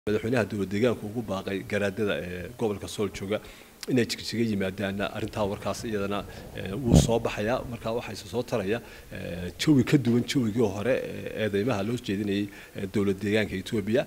madaxweynaha dowlad deegaanka ugu baaqay garaadada ee gobolka sool jooga inay jigjiga yimaadaanna arrintaa warkaas iyadana wuu soo baxayaa markaa waxaa isa soo taraya jawi ka duwan jawigii hore eedeymaha loo jeedinayay dowlad deegaanka etoobiya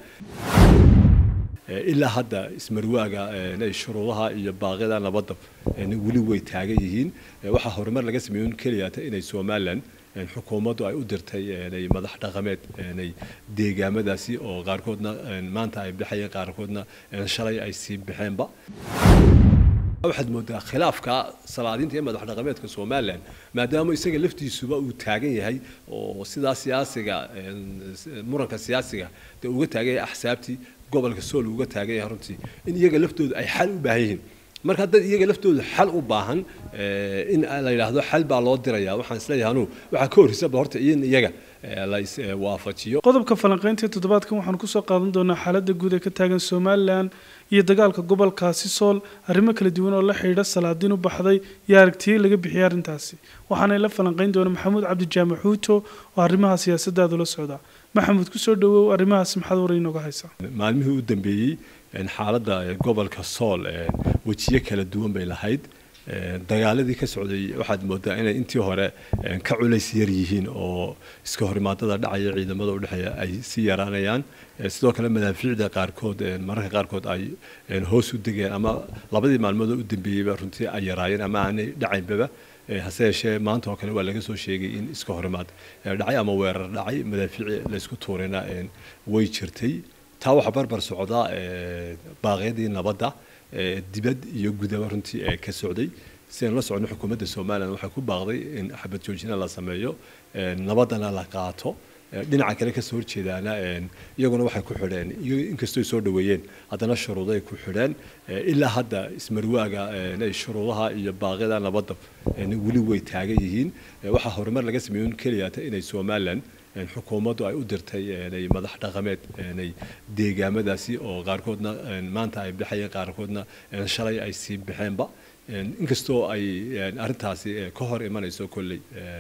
ilaa hadda ismarwaaga shuruudaha iyo baaqyada nabadda weli way taagan yihiin waxaa horumar laga sameeyo keliyata inay somalilan xukuumaddu ay u dirtay madax dhaqameed deegaamadaasi oo qaarkoodna maanta ay baxayeen qaarkoodna shalay ay sii baxeenba waxaad moodaa khilaafka salaadiinta iyo madax dhaqameedka somalilan maadaama isaga laftiisuba uu taagan yahay oo sidaa siyaasiga muranka siyaasiga dee uga taagan yahay axsaabtii gobolka sool uga taagan yahay runtii in iyaga laftooda ay xal u baahan yihiin marka dad iyaga laftooda xal u baahan in la yidhaahdo xal baa loo diraya waxaan isleeyahay anuu waxaa ka horreysaba horta in iyaga la iswaafajiyo qodobka falanqaynta toddobaadkan waxaan kusoo qaadan doonaa xaaladda guud ee ka taagan somalilan iyo dagaalka gobolkaasi sool arrimo kala duwan oo la xidhiidha salaadiin u baxday iyo aragtiyo laga bixiyay arrintaasi waxaanay la falanqayn doona maxamuud cabdijaamac xuuto oo arrimaha siyaasadaada la socda maxamuud kusoo dhawow arrimahaasi maxaad war inooga haysaa maalmihii u dambeeyey xaaladda gobolka sool wejiyo kala duwan bay lahayd dagaaladii ka socday waxaad moodaa inay intii hore ka culays yar yihiin oo iska horimaadada dhacaya ciidamada udhexeeya ay sii yaraanayaan sidoo kale madaafiicda qaarkood mararka qaarkood ay hoos u degeen ama labadii maalmood u dambeeyeyba runtii ay yaraayeen ama aanay dhacaynbaba hase yeeshee maanta oo kale waa laga soo sheegay in iska horimaad dhacay ama weerar dhacay madaafiici laysku tuurayna way jirtay taa waxaa barbar socdaa baaqyadii nabadda dibad iyo gudaba runtii ee ka socday sidaan la socno xukuumadda somalilan waxay ku baaqday in xabad joojina la sameeyo nabaddana la qaato dhinaca kale kasoo horjeedaana iyaguna waxay ku xidheen inkastoo soo dhaweeyeen haddana shuruuday ku xidheen ilaa hadda ismarwaaga shuruudaha iyo baaqyada nabadda weli way taagan yihiin waxaa horumar laga sameeyo keliyata inay somalilan xukuumaddu ay u dirtay madax dhaqameed deegaamadaasi oo qaarkoodna maanta ay baxayeen qaarkoodna shalay ay sii baxeenba inkastoo ay arrintaasi ka hor imanayso kolley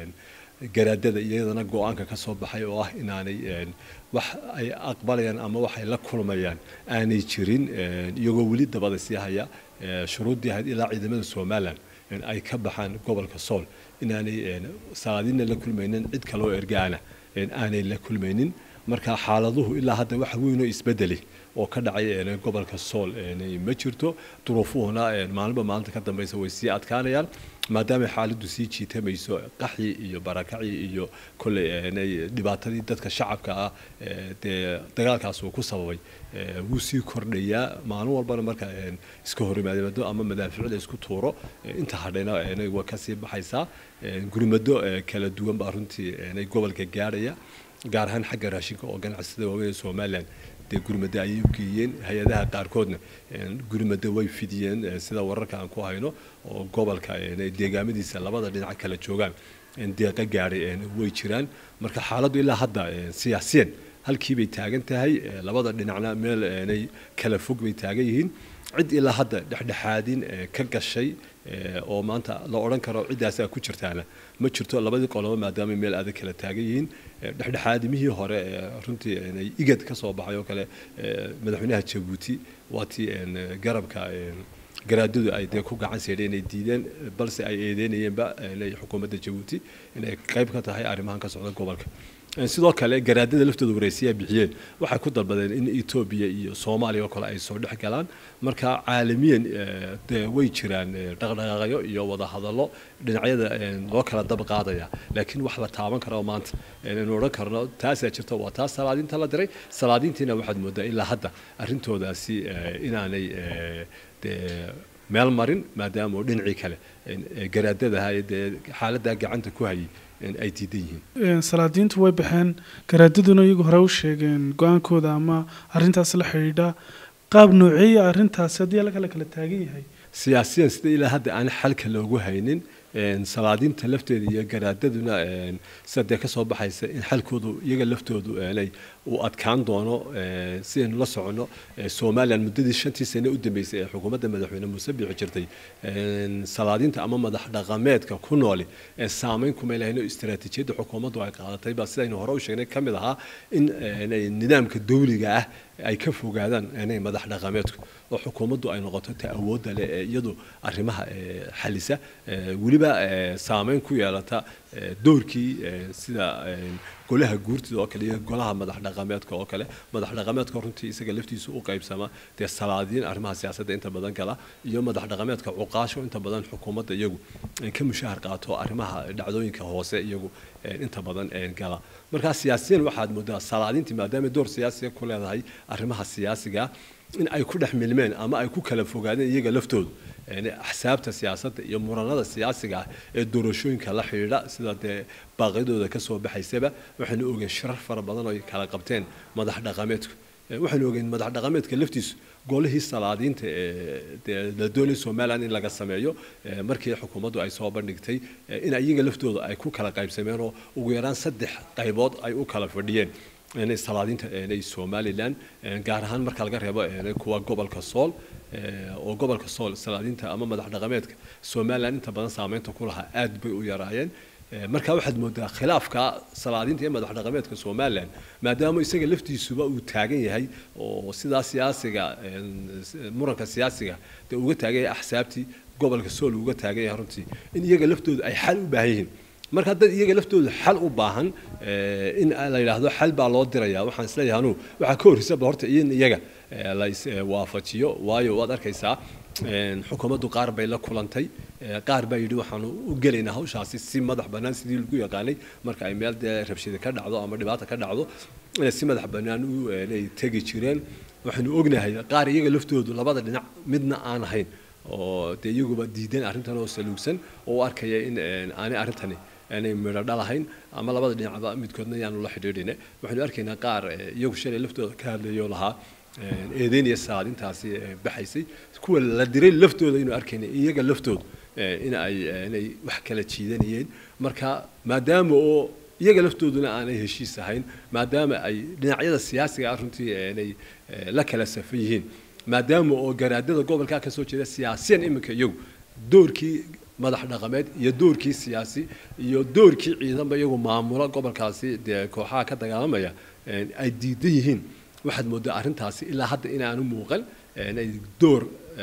garaadada iyadana go-aanka ka soo baxay oo ah inaanay wax ay aqbalayaan ama wax ay la kulmayaan aanay jirin iyagoo weli dabada sii haya shuruuddii ahayd ilaa ciidamada somalilan ay ka baxaan gobolka sool inaanay salaadiinna la kulmaynin cid kaloo ergaana aanay la kulmaynin marka xaaladuhu ilaa hadda wax weynoo isbedeli oo ka dhacay gobolka sool ma jirto duruufuhuna maalinba maalinta ka dambeysa way sii adkaanayaan maadaama xaaladdu sii jiitamayso qaxyi iyo barakacyi iyo kolley dhibaatadii dadka shacabka ah dee dagaalkaas uu ku sababay wuu sii kordhayaa maalin walbana marka iska horimaado ama madaaficda isku tuuro inta hadhayna waa kasii baxaysaa gurmado kala duwan baa runtii gobolka gaadhaya gaar ahaan xagga raashinka oo ganacsada waaweyn ee somalilan dee gurmado ayay u geeyeen hay-adaha qaarkoodna gurmado way fidiyeen sida wararka aan ku hayno oo gobolka deegaamadiisa labada dhinac kala joogaan deeqa gaadhay way jiraan marka xaaladdu ilaa hadda siyaasiyan halkii bay taagan tahay labada dhinacna meel nay kala fog bay taagan yihiin cid ilaa hadda dhexdhexaadin ka gashay oo maanta la odhan karo ciddaasaa ku jirtaana ma jirto labadii qolobo maadaama meel adag kala taagan yihiin dhexdhexaadimihii hore runtii igad ka soo baxay oo kale madaxweynaha jabuuti waa tii garabka garaadadu ay dee ku gacan seedheen inay diideen balse ay eedeynayeenba xukuumadda jabuuti inay qayb ka tahay arrimahan ka socda gobolka sidoo kale garaadada laftooda waraysiyaa bixiyeen waxay ku dalbadeen in etoobiya iyo soomaaliya oo kale ay soo dhex galaan marka caalamiyan dee way jiraan dhaqdhaqaaqyo iyo wadahadallo dhinacyada loo kala dab qaadaya laakiin wax la taaban karo maanta inaynu odhan karno taasaa jirta waa taas salaadiinta la diray salaadiintiina waxaad moodaa ilaa hadda arrintoodaasi inaanay dee meel marin maadaama oo dhinacii kale garaadadaha dee xaaladdaa gacanta ku hayay ay diidan yihiin salaadiintu way baxeen garaadaduna iyagu hore u sheegeen go-aankooda ama arrintaas la xidhiidha qaab nooceeya arrintaasi haddii alla kale kala taagan yahay siyaasiyan sida ilaa hadda aan xalka loogu haynin salaadiinta lafteeda iyo garaadaduna sida dee kasoo baxaysa in xalkoodu iyaga laftoodu uu adkaan doono sidaynu la soconno somalilan muddadii shantii sane u dambeysay ee xukuumadda madaxweyne muuse biixi jirtay salaadiinta ama madax dhaqameedka ku nooli ee saameyn kumay lahayn oo istaraatiijiyadda xukuumaddu ay qaadatay baa sidaynu hore u sheegnay ka mid ahaa in nidaamka dawliga ah ay ka fogaadaan inay madax dhaqameedku oo xukuumaddu ay noqoto ta awoodda leh ee iyadu arrimaha xalisa weliba saameyn ku yeelata doorkii sida golaha guurtida oo kale iyo golaha madax dhaqameedka oo kale madax dhaqameedka runtii isaga laftiisu u qaybsama dee salaadiin arrimaha siyaasadda inta badan gala iyo madax dhaqameedka cuqaasho inta badan xukuumadda iyagu ka mushahar qaato arrimaha dhacdooyinka hoose iyagu inta badan gala markaa siyaasiyan waxaad moodaa salaadiintii maadaama door siyaasiga ku leedahay arrimaha siyaasiga in ay ku dhex milmeen ama ay ku kala fogaadeen iyaga laftoodu axsaabta siyaasadda iyo muranada siyaasiga ah ee doorashooyinka la xidhiidha sida dee baaqyadooda ka soo baxaysaba waxaynu ogeen shirar fara badan oo ay kala qabteen madax dhaqameedku waxaynu ogeen madax dhaqameedka laftiisu golihii salaadiinta ee la doonay somalilan in laga sameeyo markii xukuumaddu ay soo bandhigtay in iyaga laftooda ay ku kala qaybsameen oo ugu yaraan saddex qaybood ay u kala fadhiyeen inay salaadiinta inay somalilan gaar ahaan marka laga reebo kuwa gobolka sool oo gobolka sool salaadiinta ama madax dhaqameedka somalilan inta badan saameynta ku lahaa aad bay u yaraayeen markaa waxaad moodaa khilaafka salaadiinta iyo madax dhaqameedka somalilan maadaama isaga laftiisuba uu taagan yahay oo sidaa siyaasiga muranka siyaasiga dee uga taagan yahay axsaabtii gobolka sool uga taagan yahay runtii in iyaga laftooda ay xal u baahan yihiin marka dad iyaga laftooda xal u baahan in la yidhaahdo xal baa loo diraya waxaan isleeyahay anugu waxaa ka horreysaba horta in iyaga la iswaafajiyo waayo waad arkaysaa xukuumaddu qaar bay la kulantay qaar baa yidhi waxaanu u gelaynaa hawshaasi si madax bannaan sidii lagu yaqaanay marka ay meel dee rabshida ka dhacdo ama dhibaata ka dhacdo inay si madax bannaan u ay tegi jireen waxaynu ognahay qaar iyaga laftoodu labada dhinac midna aan ahayn oo dee iyaguba diideen arrintan oo saluugsan oo u arkaya in aanay arrintani aanay midho dhalahayn ama labada dhinacba midkoodna yaanu la xidhiidhine waxaynu arkaynaa qaar iyagu shalay laftooda ka hadlayo lahaa eedeynaya salaadintaasi baxaysay kuwa la diray laftooda inuu arkayna iyaga laftooda in ay inay wax kala jiidanayeen marka maadaama oo iyaga laftooduna aanay heshiis ahayn maadaama ay dhinacyada siyaasiga ah runtii inay la kala safan yihiin maadaama oo garaadada gobolkaa ka soo jeeda siyaasiyan iminka iyagu doorkii madax dhaqameed iyo doorkii siyaasi iyo doorkii ciidanba iyagu maamula gobolkaasi dee kooxaha ka dagaalamaya ay diidan yihiin waxaad moodaa arrintaasi ilaa hadda inaanu muuqan inay door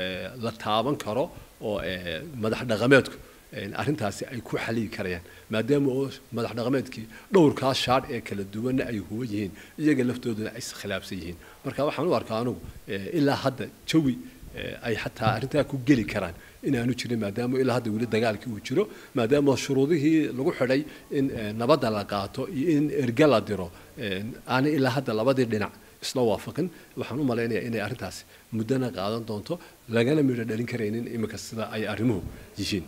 la taaban karo oo madax dhaqameedku arrintaasi ay ku xaliyi karayaan maadaama oo madax dhaqameedkii dhowrkaa shaadh ee kala duwanna ay huwan yihiin iyaga laftooduna ay iskhilaafsan yihiin marka waxaan u arkaa anugu ilaa hadda jawi ay xataa arrintaa ku geli karaan inaanu jirin maadaama ilaa hadda weli dagaalkii uu jiro maadaama shuruudihii lagu xidhay in nabadda la qaato iyo in erge la diro aanay ilaa hadda labadii dhinac isla waafaqin waxaan u malaynayaa inay arrintaasi muddana qaadan doonto lagana midho dhalin karaynin iminka sida ay arrimuhu yihiin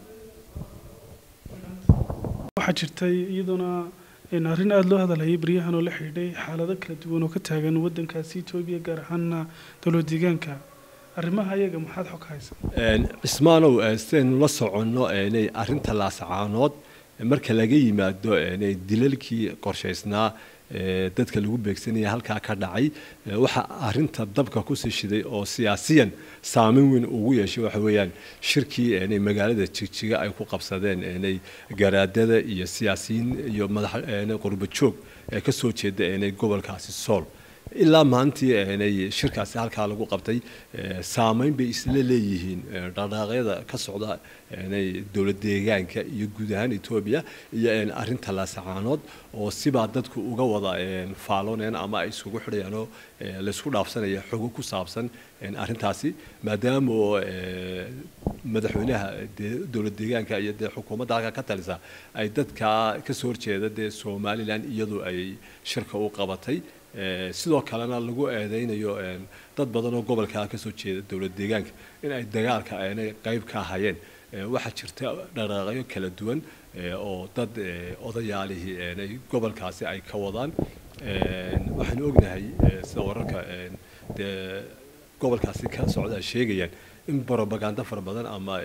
waxaa jirtay iyaduna arrin aada loo hadalhayay baryahan oo la xidhiidhay xaalado kala duwan oo ka taagan waddankaasi etoobiya gaar ahaana dowlad deegaanka arrimaha ayaga maxaad xog haysa cismaanow sidaynu la soconno inay arrinta laasacaanood marka laga yimaado inay dilalkii qorshaysnaa dadka lagu beegsanaya halkaa ka dhacay waxaa arinta dabka kusii shiday oo siyaasiyan saameyn weyn ugu yeeshay waxa weeyaan shirkii inay magaalada jigjiga ay ku qabsadeen inay garaadada iyo siyaasiyiin iyo madax qurba joog ee ka soo jeeda inay gobolkaasi sool ilaa maantii inay shirkaasi halkaa lagu qabtay saameyn bay isla leeyihiin dhaqdhaaqyada ka socda inay dowlad deegaanka iyo guud ahaan etoobiya iyo arrinta laasacaanood oo sibaa dadku uga wada faalooneen ama ay isugu xidhayaan oo laysku dhaafsanaya xogo ku saabsan arrintaasi maadaama oo madaxweynaha dowlad deegaanka iyo dee xukuumadda halkaa ka talisa ay dadka kasoo horjeeda dee somalilan iyadu ay shirka u qabatay sidoo kalena lagu eedeynayo dad badan oo gobolkaa kasoo jeeda dowlad deegaanka in ay dagaalka aanay qayb ka ahayeen waxaa jirta dhaqaaqyo kala duwan oo dad odayaalihii aanay gobolkaasi ay ka wadaan waxaanu ognahay sida wararka dee gobolkaasi ka socda ay sheegayaan in brobaganda fara badan ama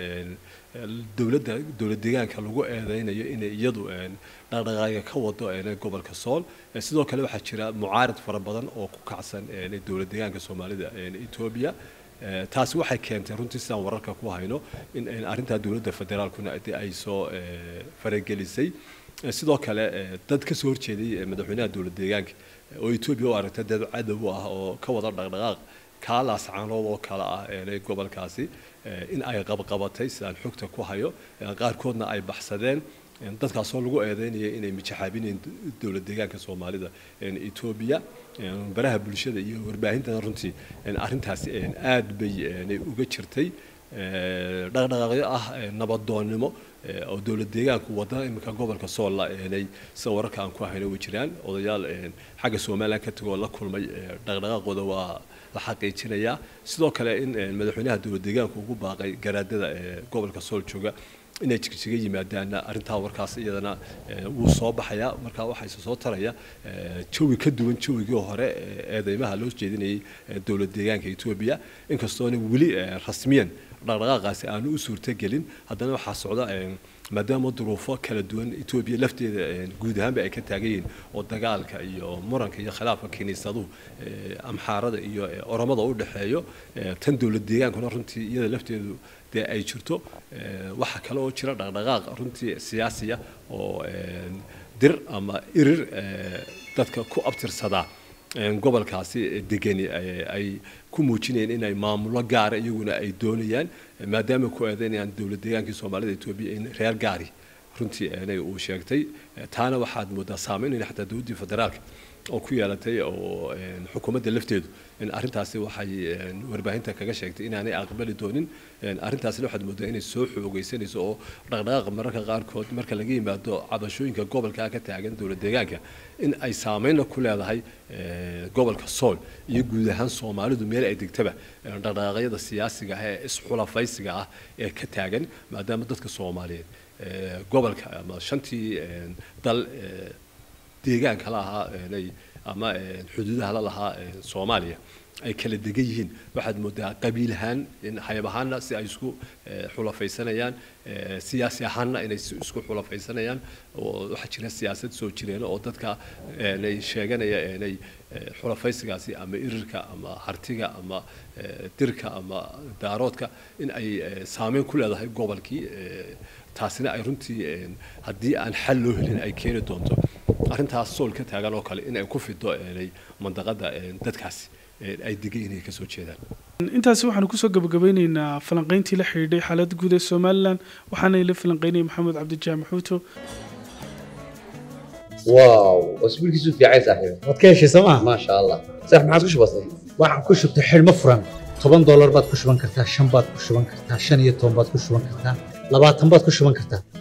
dowladda dowlad deegaanka lagu eedeynayo inay iyadu dhaqdhaqaaga ka wado gobolka sool sidoo kale waxaa jira mucaarad fara badan oo ku kacsan dowlad deegaanka soomaalida etoobiya taasi waxay keentay runtii sidaan wararka ku hayno in arrintaa dowladda federaalkuna ay soo faragelisay sidoo kale dad ka soo horjeeday madaxweynaha dowlad deegaanka oo etoobiya u aragta dad cadow ah oo ka wada dhaqdhaqaaq kaalaas caanood oo kale ah gobolkaasi in ay qabqabatay sidaan xogta ku hayo qaarkoodna ay baxsadeen dadkaasoo lagu eedeynaya inay mijaxaabinayeen dowlad deegaanka soomaalida etoobiya baraha bulshada iyo warbaahintana runtii arrintaasi aad bay uga jirtay dhaqdhaqaaqyo ah nabadoonnimo oo dowlad deegaanku wada iminka gobolka soolla eenay sida wararka aan ku hayno way jiraan odayaal xagga somalilan ka tegoo la kulmay dhaqdhaqaaqooda waa la xaqiijinayaa sidoo kale in madaxweynaha dowlad deegaanku ugu baaqay garaadada gobolka sool jooga inay jigjiga yimaadaanna arrintaa warkaas iyadana wuu soo baxayaa markaa waxaa soo taraya jawi ka duwan jawigii hore eedeymaha loo jeedinayay dowlad deegaanka etoobiya inkastoona weli rasmiyan dhaqdhaqaaqaasi aanu u suurtagelin haddana waxaa socda maadaama duruufo kala duwan etoobiya lafteeda guud ahaanba ay ka taagan yihiin oo dagaalka iyo muranka iyo khilaafka kiniisaduhu amxaarada iyo oromada u dhexeeyo tan dowlad deegaankuna runtii iyada lafteedu dee ay jirto waxaa kale oo jira dhaqdhaqaaq runtii siyaasiya oo dir ama irir dadka ku abtirsadaa gobolkaasi degani ay ku muujinayeen inay maamulo gaara iyaguna ay doonayaan maadaama ku eedeynayaan dowlad deegaankii soomaalida etoobiya in reer gaari runtii inay uu sheegtay taana waxaad moodaa saameynayna xataa dowladdii federaalka oo ku yeelatay oo xukuumadda lafteedu in arrintaasi waxay warbaahinta kaga sheegtay inaanay aqbali doonin arrintaasina waxaad moodaa inay soo xoogeysanayso oo dhaqdhaqaaqa mararka qaarkood marka laga yimaado cabashooyinka gobolka ka taagan dowlad deegaanka in ay saameynna ku leedahay gobolka sool iyo guud ahaan soomaalidu meel ay degtaba dhaqdhaqaaqyada siyaasiga ah ee isxulafaysiga ah ee ka taagan maadaama dadka soomaaliyeed gobolka ama shantii dal deegaanka la ahaa ama xuduudaha la lahaa soomaaliya ay kala degan yihiin waxaad moodaa qabiil ahaan hayab ahaanna si ay isku xulafaysanayaan siyaasi ahaanna inay isku xulafaysanayaan oo waxaa jira siyaasad soo jireena oo dadka sheeganaya inay xulafaysigaasi ama irirka ama hartiga ama dirka ama daaroodka in ay saameyn ku leedahay gobolkii taasina ay runtii haddii aan xal loo helin ay keeni doonto arrintaas sool ka taagan oo kale in ay ku fido mandaqada dadkaasi ay degan inay kasoo jeedaan intaasi waxaanu kusoo gabagabeyneynaa falanqeyntii la xidhiidhay xaaladda guud ee somalilan waxaana ila falanqeynaya maxamed cabdijaamac xuuto واو اسبوع كيسو في عايز صاحبي waad ka heshay sooma ما شاء الله صح ما عادش بسيط waxaan ku shubtay xidhmo furan toban doolar baad ku shuban kartaa shan baad ku shuban kartaa shan iyo toban baad ku shuban kartaa labaatan baad ku shuban kartaa